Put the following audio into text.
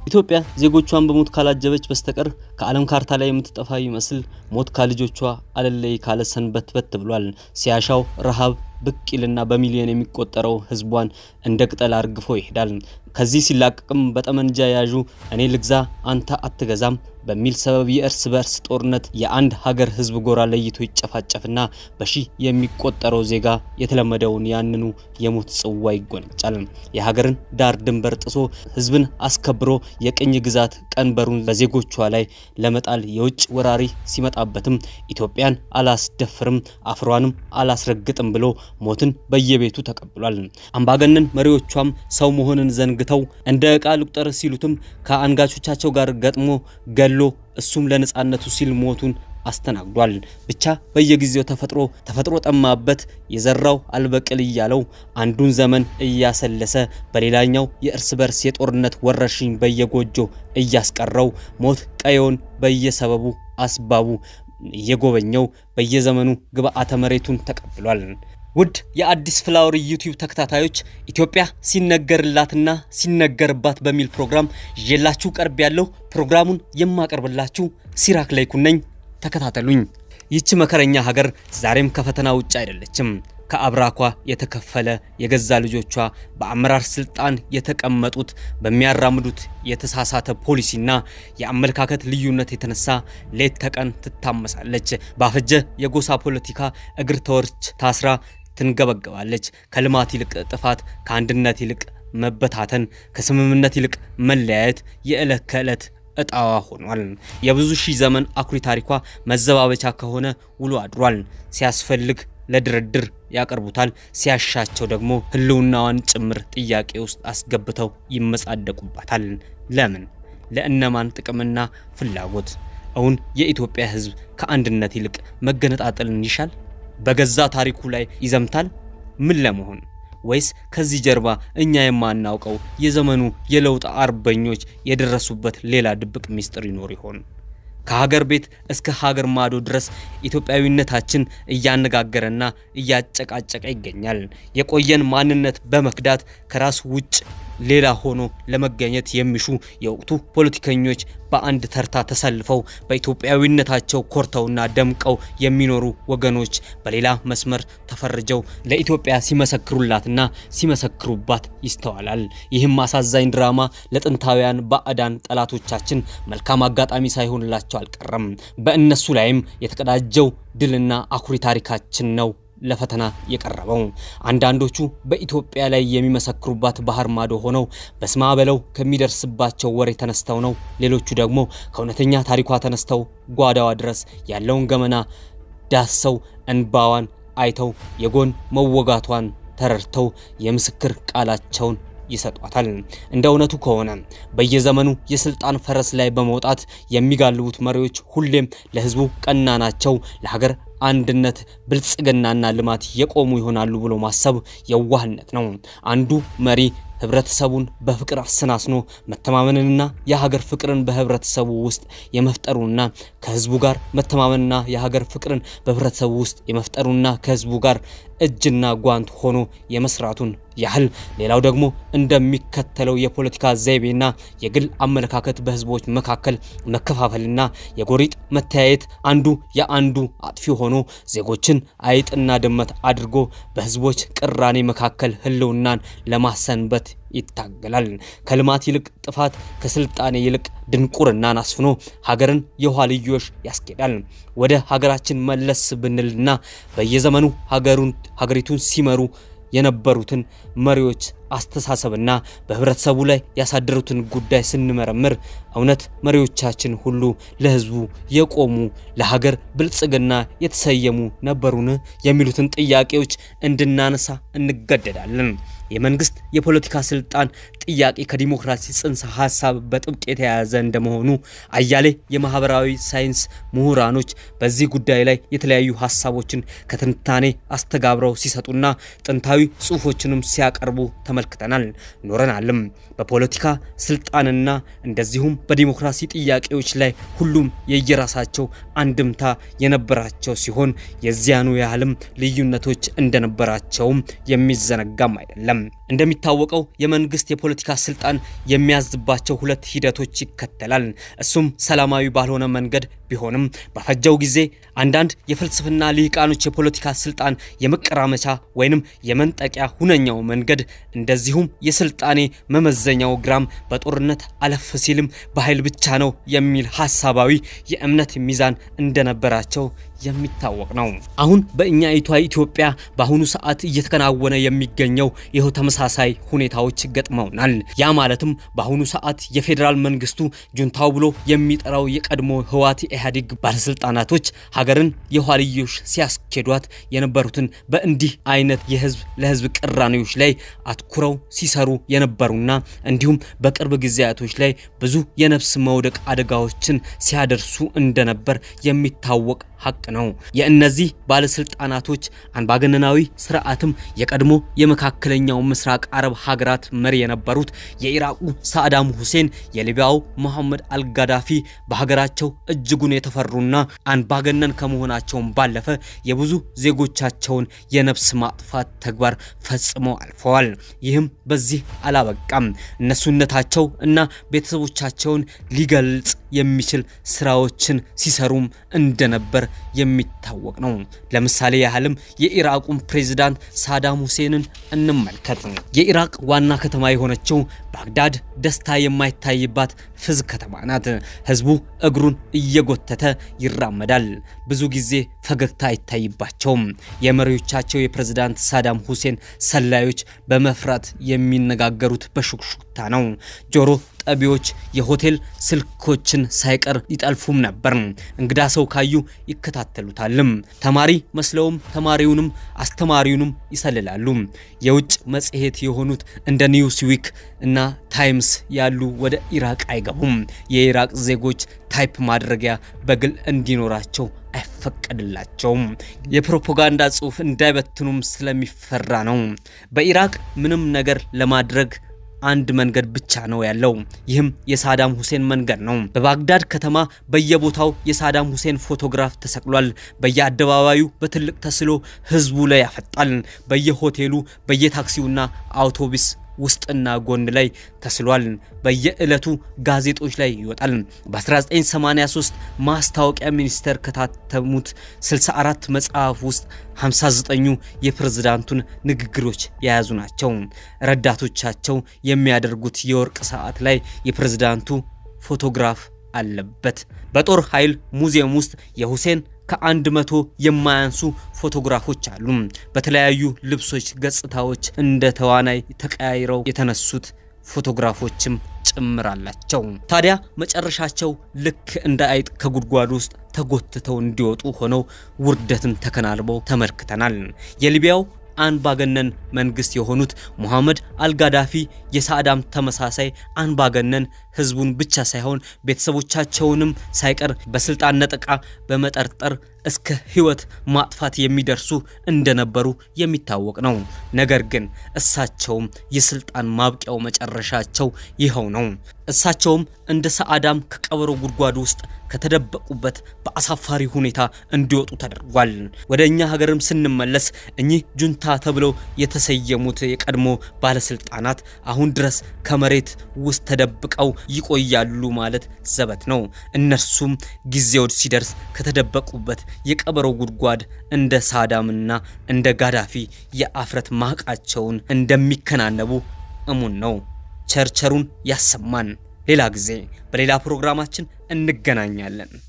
ኢትዮጵያ ዜጎቿን በሞት ካላጀበች በስተቀር ከዓለም ካርታ ላይ የምትጠፋ ይመስል ሞት ከልጆቿ አለለይ ካለ ሰንበትበት ብሏል። ሲያሻው ረሃብ ብቅ ይልና በሚሊዮን የሚቆጠረው ሕዝቧን እንደ ቅጠል አርግፎ ይሄዳል። ከዚህ ሲላቀቅም በጠመንጃ ያዡ እኔ ልግዛ አንተ አትገዛም በሚል ሰበብ የእርስ በእርስ ጦርነት የአንድ ሀገር ሕዝብ ጎራ ለይቶ ይጨፋጨፍና በሺህ የሚቆጠረው ዜጋ የተለመደውን ያንኑ የሞት ጽዋ ይጎነጫል። የሀገርን ዳር ድንበር ጥሶ ሕዝብን አስከብሮ የቅኝ ግዛት ቀንበሩን በዜጎቿ ላይ ለመጣል የውጭ ወራሪ ሲመጣበትም ኢትዮጵያን አላስደፍርም አፍሯንም አላስረግጥም ብሎ ሞትን በየቤቱ ተቀብሏል። አምባገነን መሪዎቿም ሰው መሆንን ዘንግተው እንደ ዕቃ ልቁጠር ሲሉትም ከአንጋቾቻቸው ጋር ገጥሞ ገሎ እሱም ለነጻነቱ ሲል ሞቱን አስተናግዷል። ብቻ በየጊዜው ተፈጥሮ ተፈጥሮ ጠማበት የዘራው አልበቅል እያለው አንዱን ዘመን እያሰለሰ በሌላኛው የእርስ በርስ የጦርነት ወረርሽኝ በየጎጆ እያስቀረው ሞት ቀየውን በየሰበቡ አስባቡ እየጎበኘው በየዘመኑ ግብአተ መሬቱን ተቀብሏል። ውድ የአዲስ ፍላወር ዩቲዩብ ተከታታዮች ኢትዮጵያ ሲነገርላትና ሲነገርባት በሚል ፕሮግራም ይዤላችሁ ቀርብ ያለው ፕሮግራሙን የማቀርብላችሁ ሲራክ ላይኩን ነኝ። ተከታተሉኝ። ይህች መከረኛ ሀገር ዛሬም ከፈተና ውጭ አይደለችም። ከአብራኳ የተከፈለ የገዛ ልጆቿ በአመራር ስልጣን የተቀመጡት በሚያራምዱት የተሳሳተ ፖሊሲና የአመለካከት ልዩነት የተነሳ ሌት ተቀን ትታመሳለች። ባፈጀ የጎሳ ፖለቲካ እግር ተወርች ታስራ ትንገበገባለች። ከልማት ይልቅ ጥፋት፣ ከአንድነት ይልቅ መበታተን፣ ከስምምነት ይልቅ መለያየት የዕለት ከዕለት እጣዋ ሆኗል። የብዙ ሺህ ዘመን አኩሪ ታሪኳ መዘባበቻ ከሆነ ውሎ አድሯል። ሲያስፈልግ ለድርድር ያቀርቡታል፣ ሲያሻቸው ደግሞ ሕልውናዋን ጭምር ጥያቄ ውስጥ አስገብተው ይመጻደቁባታል። ለምን? ለእነማን ጥቅምና ፍላጎት? እውን የኢትዮጵያ ሕዝብ ከአንድነት ይልቅ መገነጣጠልን ይሻል? በገዛ ታሪኩ ላይ ይዘምታል? ምን ለመሆን? ወይስ ከዚህ ጀርባ እኛ የማናውቀው የዘመኑ የለውጥ አርበኞች የደረሱበት ሌላ ድብቅ ምስጢር ይኖር ይሆን? ከሀገር ቤት እስከ ሀገር ማዶ ድረስ ኢትዮጵያዊነታችን እያነጋገረና እያጨቃጨቀ ይገኛል። የቆየን ማንነት በመክዳት ከራስ ውጭ ሌላ ሆኖ ለመገኘት የሚሹ የወቅቱ ፖለቲከኞች በአንድ ተርታ ተሰልፈው በኢትዮጵያዊነታቸው ኮርተውና ደምቀው የሚኖሩ ወገኖች በሌላ መስመር ተፈርጀው ለኢትዮጵያ ሲመሰክሩላትና ሲመሰክሩባት ይስተዋላል። ይህም አሳዛኝ ድራማ ለጥንታውያን ባዕዳን ጠላቶቻችን መልካም አጋጣሚ ሳይሆንላቸው አልቀረም። በእነሱ ላይም የተቀዳጀው ድልና አኩሪ ታሪካችን ነው ለፈተና የቀረበው። አንዳንዶቹ በኢትዮጵያ ላይ የሚመሰክሩባት ባህር ማዶ ሆነው በስማ በለው ከሚደርስባቸው ወሬ ተነስተው ነው። ሌሎቹ ደግሞ ከእውነተኛ ታሪኳ ተነስተው ጓዳዋ ድረስ ያለውን ገመና ዳሰው እንባዋን አይተው የጎን መወጋቷን ተረድተው የምስክር ቃላቸውን ይሰጧታል። እንደ እውነቱ ከሆነ በየዘመኑ የስልጣን ፈረስ ላይ በመውጣት የሚጋልቡት መሪዎች ሁሌም ለሕዝቡ ቀና ናቸው፣ ለሀገር አንድነት ብልጽግናና ልማት የቆሙ ይሆናሉ ብሎ ማሰብ የዋህነት ነው። አንዱ መሪ ህብረተሰቡን በፍቅር አሰናስኖ መተማመንንና የሀገር ፍቅርን በህብረተሰቡ ውስጥ የመፍጠሩና ከህዝቡ ጋር መተማመንና የሀገር ፍቅርን በህብረተሰቡ ውስጥ የመፍጠሩና ከህዝቡ ጋር እጅና ጓንት ሆኖ የመስራቱን ያህል ሌላው ደግሞ እንደሚከተለው የፖለቲካ ዘይቤና የግል አመለካከት በህዝቦች መካከል መከፋፈልና የጎሪጥ መተያየት አንዱ የአንዱ አጥፊ ሆኖ ዜጎችን አይጥና ድመት አድርጎ በህዝቦች ቅራኔ መካከል ህልውናን ለማሰንበት ይታገላል። ከልማት ይልቅ ጥፋት፣ ከስልጣኔ ይልቅ ድንቁርናን አስፍኖ ሀገርን የኋልዮሽ ያስኬዳል። ወደ ሀገራችን መለስ ብንልና በየዘመኑ ሀገሩን ሀገሪቱን ሲመሩ የነበሩትን መሪዎች አስተሳሰብና በህብረተሰቡ ላይ ያሳደሩትን ጉዳይ ስንመረምር እውነት መሪዎቻችን ሁሉ ለህዝቡ የቆሙ ለሀገር ብልጽግና የተሰየሙ ነበሩን? የሚሉትን ጥያቄዎች እንድናነሳ እንገደዳለን። የመንግስት የፖለቲካ ስልጣን ጥያቄ ከዲሞክራሲ ጽንሰ ሀሳብ በጥብቅ የተያያዘ እንደመሆኑ አያሌ የማህበራዊ ሳይንስ ምሁራኖች በዚህ ጉዳይ ላይ የተለያዩ ሀሳቦችን ከትንታኔ አስተጋብረው ሲሰጡና ጥንታዊ ጽሁፎችንም ሲያቀርቡ ተመልክተናል ኖረናልም። በፖለቲካ ስልጣንና እንደዚሁም በዲሞክራሲ ጥያቄዎች ላይ ሁሉም የየራሳቸው አንድምታ የነበራቸው ሲሆን የዚያኑ ያህልም ልዩነቶች እንደነበራቸውም የሚዘነጋም አይደለም። እንደሚታወቀው የመንግስት የፖለቲካ ስልጣን የሚያዝባቸው ሁለት ሂደቶች ይከተላል። እሱም ሰላማዊ ባልሆነ መንገድ ቢሆንም በፈጀው ጊዜ አንዳንድ የፍልስፍና ልሂቃኖች የፖለቲካ ስልጣን የመቀራመቻ ወይንም የመንጠቂያ ሁነኛው መንገድ እንደዚሁም የስልጣኔ መመዘኛው ግራም በጦርነት አለፍ ሲልም በኃይል ብቻ ነው የሚል ሀሳባዊ የእምነት ሚዛን እንደነበራቸው የሚታወቅ ነው። አሁን በእኛ ይቷ ኢትዮጵያ በአሁኑ ሰዓት እየተከናወነ የሚገኘው ይኸው ተመሳሳይ ሁኔታዎች ገጥመውናል። ያ ማለትም በአሁኑ ሰዓት የፌዴራል መንግስቱ ጁንታው ብሎ የሚጠራው የቀድሞ ህወሓት ኢህአዴግ ባለስልጣናቶች ሀገርን የኋልዮሽ ሲያስኬዷት የነበሩትን በእንዲህ አይነት የህዝብ ለህዝብ ቅራኔዎች ላይ አትኩረው ሲሰሩ የነበሩና እንዲሁም በቅርብ ጊዜያቶች ላይ ብዙ የነፍስ መውደቅ አደጋዎችን ሲያደርሱ እንደነበር የሚታወቅ ሀቅ ነው። የእነዚህ ባለስልጣናቶች አምባገነናዊ ስርዓትም የቀድሞ የመካከለኛው ምስራቅ አረብ ሀገራት መሪ የነበሩት የኢራቁ ሳዳም ሁሴን፣ የሊቢያው መሐመድ አልጋዳፊ በሀገራቸው እጅጉን የተፈሩና አምባገነን ከመሆናቸውም ባለፈ የብዙ ዜጎቻቸውን የነፍስ ማጥፋት ተግባር ፈጽመው አልፈዋል። ይህም በዚህ አላበቃም። እነሱነታቸው እና ቤተሰቦቻቸውን ሊገልጽ የሚችል ስራዎችን ሲሰሩም እንደነበር የሚታወቅ ነው። ለምሳሌ ያህልም የኢራቁን ፕሬዝዳንት ሳዳም ሁሴንን እንመልከት። የኢራቅ ዋና ከተማ የሆነችው ባግዳድ ደስታ የማይታይባት ፍዝ ከተማ ናት። ህዝቡ እግሩን እየጎተተ ይራመዳል። ብዙ ጊዜ ፈገግታ አይታይባቸውም። የመሪዎቻቸው የፕሬዝዳንት ሳዳም ሁሴን ሰላዮች በመፍራት የሚነጋገሩት በሹክሹክታ ነው። ጆሮ ጠቢዎች የሆቴል ስልኮችን ሳይቀር ይጠልፉም ነበር። እንግዳ ሰው ካዩ ይከታተሉታልም። ተማሪ መስለውም ተማሪውንም አስተማሪውንም ይሰልላሉ። የውጭ መጽሔት የሆኑት እንደ ኒውስዊክ እና ታይምስ ያሉ ወደ ኢራቅ አይገቡም። የኢራቅ ዜጎች ታይፕ ማድረጊያ በግል እንዲኖራቸው አይፈቀድላቸውም። የፕሮፓጋንዳ ጽሑፍ እንዳይበትኑም ስለሚፈራ ነው። በኢራቅ ምንም ነገር ለማድረግ አንድ መንገድ ብቻ ነው ያለው። ይህም የሳዳም ሁሴን መንገድ ነው። በባግዳድ ከተማ በየቦታው የሳዳም ሁሴን ፎቶግራፍ ተሰቅሏል። በየአደባባዩ በትልቅ ተስሎ ህዝቡ ላይ ያፈጣል። በየሆቴሉ በየታክሲውና አውቶቡስ ውስጥና ጎን ላይ ተስሏል። በየዕለቱ ጋዜጦች ላይ ይወጣል። በ1983 ማስታወቂያ ሚኒስቴር ከታተሙት 64 መጽሐፍ ውስጥ 59ኙ የፕሬዝዳንቱን ንግግሮች የያዙ ናቸው። ረዳቶቻቸው የሚያደርጉት የወርቅ ሰዓት ላይ የፕሬዝዳንቱ ፎቶግራፍ አለበት። በጦር ኃይል ሙዚየም ውስጥ የሁሴን ከአንድ መቶ የማያንሱ ፎቶግራፎች አሉ። በተለያዩ ልብሶች፣ ገጽታዎች እንደ ተዋናይ ተቀያይረው የተነሱት ፎቶግራፎችም ጭምር አላቸው። ታዲያ መጨረሻቸው ልክ እንደ አይጥ ከጉድጓድ ውስጥ ተጎትተው እንዲወጡ ሆነው ውርደትን ተከናንበው ተመልክተናል። የሊቢያው አንባገነን መንግስት የሆኑት ሙሐመድ አልጋዳፊ የሳዳም ተመሳሳይ አንባገነን ህዝቡን ብቻ ሳይሆን ቤተሰቦቻቸውንም ሳይቀር በስልጣን ነጠቃ በመጠርጠር እስከ ህይወት ማጥፋት የሚደርሱ እንደነበሩ የሚታወቅ ነው። ነገር ግን እሳቸውም የስልጣን ማብቂያው መጨረሻቸው ይኸው ነው። እሳቸውም እንደ ሰአዳም ከቀበሮ ጉድጓድ ውስጥ ከተደበቁበት በአሳፋሪ ሁኔታ እንዲወጡ ተደርጓል። ወደ እኛ ሀገርም ስንመለስ እኚህ ጁንታ ተብለው የተሰየሙት የቀድሞ ባለስልጣናት አሁን ድረስ ከመሬት ውስጥ ተደብቀው ይቆያሉ ማለት ዘበት ነው። እነርሱም ጊዜው ሲደርስ ከተደበቁበት የቀበሮ ጉድጓድ እንደ ሳዳምና እንደ ጋዳፊ የአፍረት ማቃቸውን እንደሚከናነቡ እሙን ነው። ቸርቸሩን ያሰማን። ሌላ ጊዜ በሌላ ፕሮግራማችን እንገናኛለን።